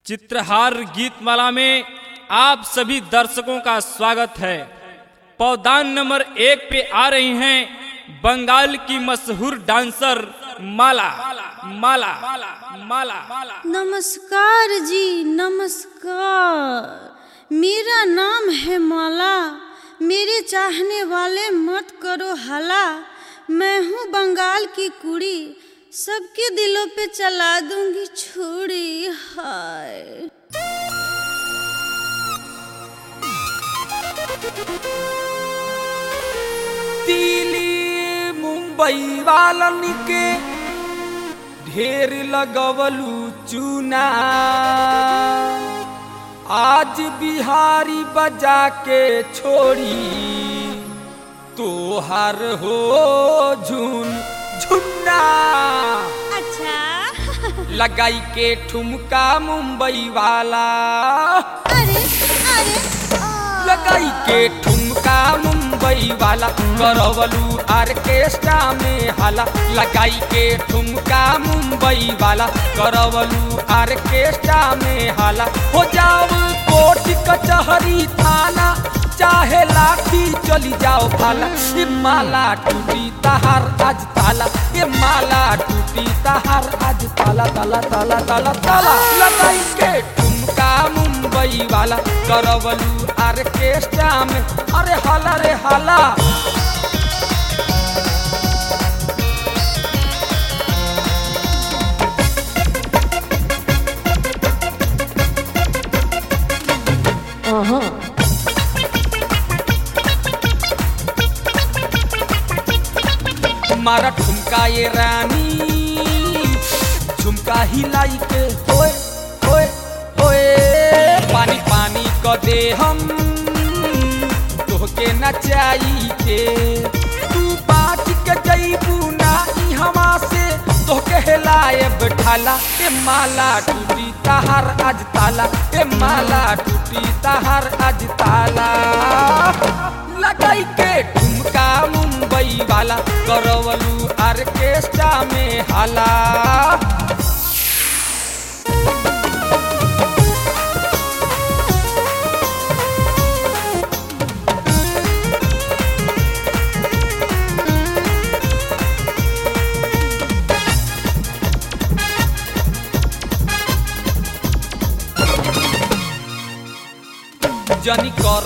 चित्रहार गीतमाला में आप सभी दर्शकों का स्वागत है पौदान नंबर एक पे आ रही हैं बंगाल की मशहूर डांसर माला माला माला नमस्कार जी नमस्कार मेरा नाम है माला मेरे चाहने वाले मत करो हला मैं हूँ बंगाल की कुड़ी सबके दिलों पे चला दूंगी छुरी हाय दिल्ली मुंबई वालन के ढेर लगवलू चूना आज बिहारी बजा के छोड़ी तोहार हो झुन झुन्ना अच्छा लगाई के ठुमका मुंबई वाला अरे अरे लगाई के ठुमका मुंबई वाला करवलू आर्केस्ट्रा में हाला लगाई के ठुमका मुंबई वाला करवलू आर्केस्ट्रा में हाला हो जाओ कोर्ट कचहरी थाना चाहे लाठी चली जाओ भाला ये माला टूटी तहार आज ताला ये माला टूटी तहार आज ताला ताला ताला ताला ताला लगाई के ठुमका मुंबई वाला करवलू आर्केस्ट्रा में अरे हाला रे हाला मारा ठुमका ये रानी झुमका हिलाई के होए होए होए पानी पानी क दे हम तोहके नचाई के तू बात के जईबू ना ई हवा से तोहके हेलाए बैठाला ए माला टूटी तहार आज ताला ए माला टूटी तहार आज ताला लगाई के ठुमका मुंबई वाला करवलू आर्केस्ट्रा में हाला जनी कर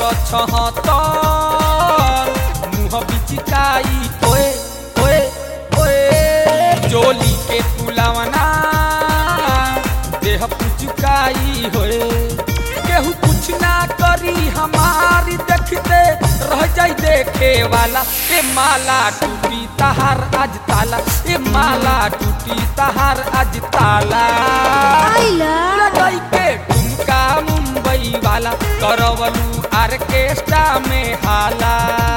छहतर मुँह बिचिकाई ओए ओए ओए चोली के पुलावना देह पुचुकाई होए केहू कुछ ना करी हमारी देखते रह जाई देखे वाला ए माला टूटी तहार आज ताला ए माला टूटी तहार आज ताला आइला लगाई के ठुमका मुंबई वाला करवलू आर्केस्ट्रा में हाला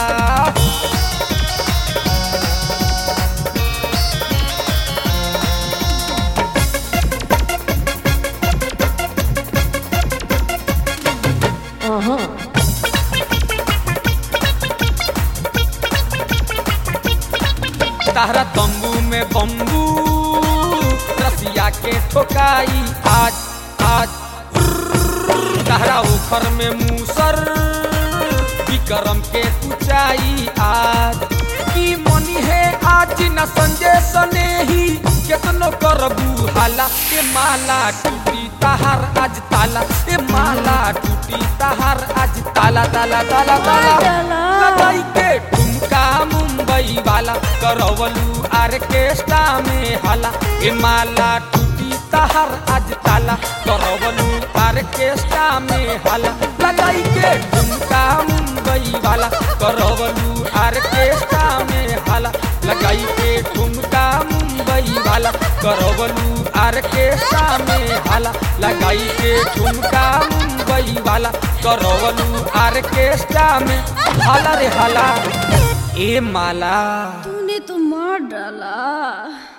तारा तंबू में बम्बू रसिया के ठोकाई आज आज तारा उखर में मूसर विक्रम के ऊंचाई आज की मनी है आज न संजय सने ही केतनो करबू हाला ए माला टूटी तहार आज ताला ए माला टूटी तहार आज ताला ताला ताला ताला ताला। लगाई के ठुमका मुंबई वाला करवलू आर्केस्ट्रा में हाला ए माला टूटी तहार आज ताला करवलू आर्केस्ट्रा में हाला लगाई के ठुमका मुंबई वाला करवलू आर्केस्ट्रा में हाला लगाई के ठुमका मुंबई वाला करवलू आर्केस्ट्रा में हाला लगाई के ठुमका मुंबई वाला करवलू आर्केस्ट्रा में हाला रे हाला ए माला तूने तो मार डाला